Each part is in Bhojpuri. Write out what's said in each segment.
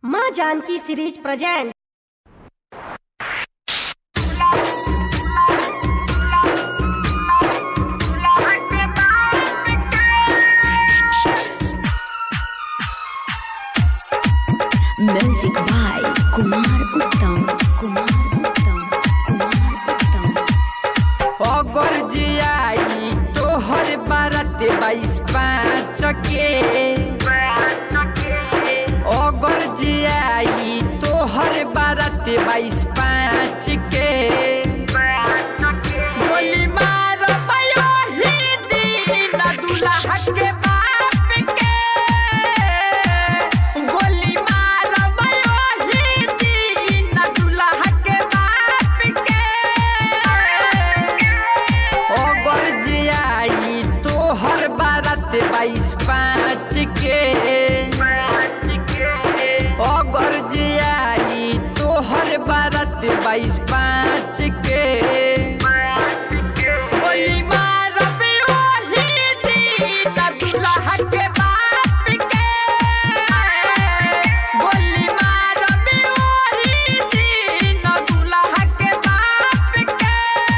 माँ Janaki series present Music by Kumar Uttam. Kumar Uttam. Kumar Uttam. अगर जियाई तोहर बारत बाईस पाँच के अगर जियाई तोहर बारत बाईस पाँच के गोली मार ही दिन दुल्हा के बाप के गोली मार ही दिन दुल्हा के बाप के अगर जियाई तोहर बारत बाईस पाँच के अगर जियाई तोहर बारत बाईस पाँच के गोली मारब ओही दिन दुल्हा के बाप के गोली मारब ओही दिन दुल्हा के बाप के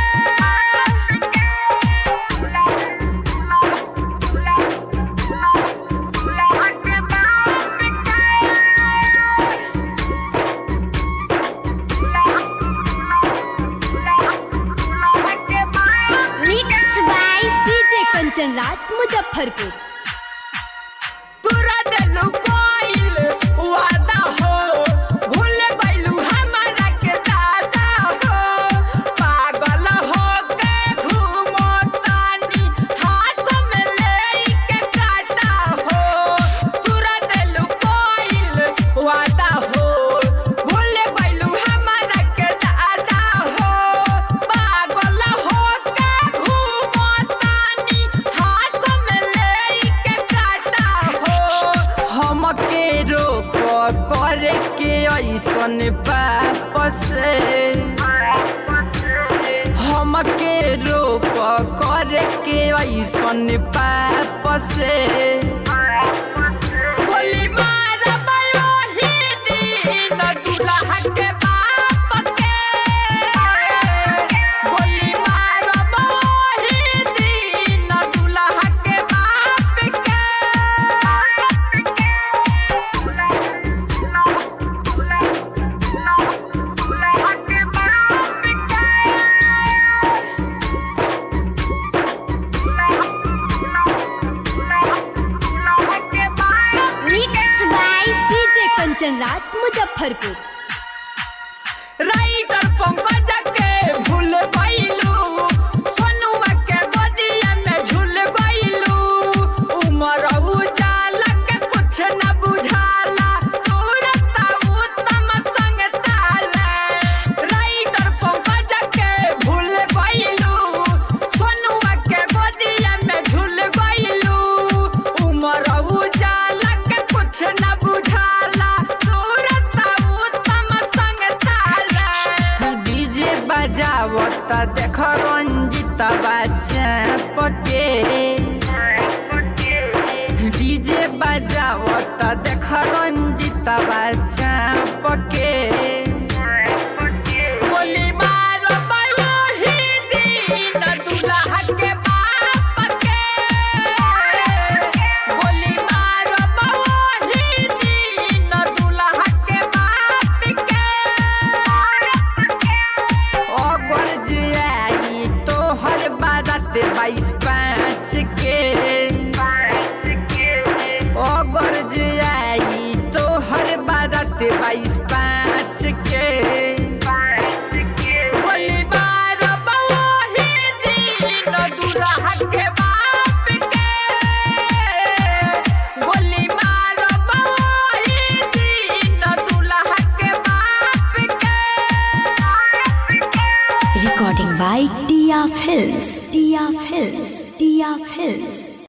mix by DJ Kanchan Raj Muzaffarpur तोरा देलू कोइल वादा हो भूल गइलू हमारा के दादा हो पागल हो के घूमो तानी हाथ में लेके काटा हो तोरा देलू कोइल वादा हो भूल गइलू हमारा के दादा हो पागल हो के घूमो तानी हाथ में लेके काटा हो हमके रोक करे के ऐसन वापस हमके रोक करे के ऐसन वापस गोली मारब ओही दिन दुल्हा के बाप के गोली मारब ओही दिन दुल्हा के बाप के mix by DJ Kanchan Raj Muzaffarpur writer Pankaj के भूल गइलू सोनुआ के बदिया में झूल गइलू उमर उजाला के कुछ न बुझाला तुरता उत्तम संग ताला राइटर पंकज के भूल गइलू सोनुआ के बदिया में झूल गइलू उमर उजाला के कुछ न बुझाला तुरता उत्तम संग ताला डीजे बजावत देख रंजिता बच्चा पके डीजे बजावत देख रंजिता बच्चा पके गोली मार ओही दिन दुल्हा के बाप के गोली मार ओही दिन दुल्हा के बाप के अगर जियाई तोहर बारत बाईस पाँच के अगर जियाई तोहर बारत बाईस पाँच के गोली मारब ओही दिन दुल्हा के बाप के गोली मारब ओही दिन दुल्हा के बाप के Recording by Tia Films. Tia Films. Tia Films.